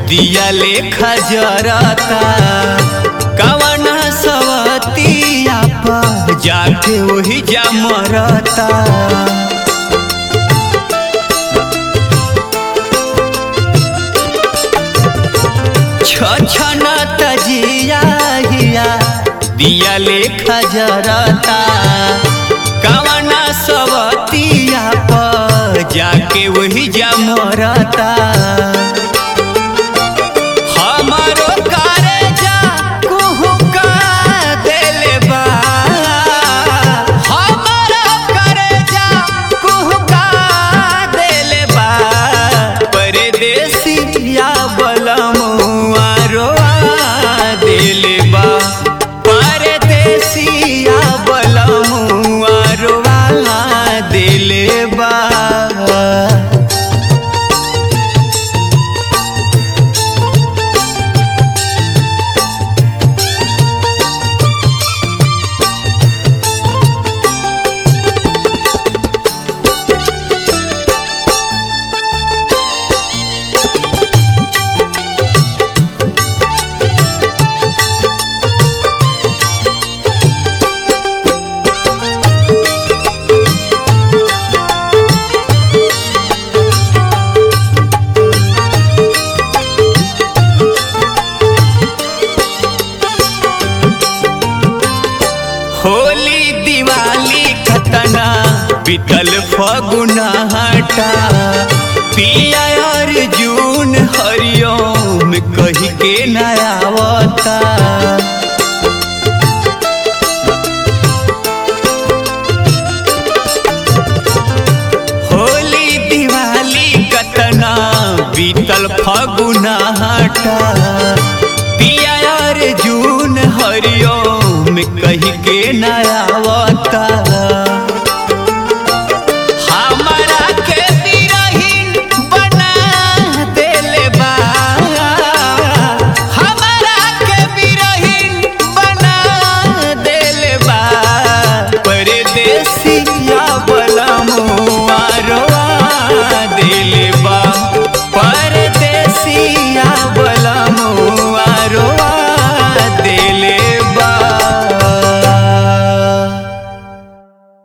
दिया लेखा जरता कवना सवतिया पर जाके वही जा मरता छछन तजिया हिया दिया लेखा जरता कवना सवतिया पर जाके वही जा मरता हमारो कारेजा कुहुका देले बा हमारो कारेजा कुहुका देले बा परदेसिया बलमुआ रोआ देले बा परदेसिया बलमुआ रोआ देले बा होली दिवाली खतना बीतल फगुना हटा पिया और जून हरिओम कही के नयावता होली दिवाली कतना बीतल फगुना हटा पिया और जून हरिओम कही के नयावता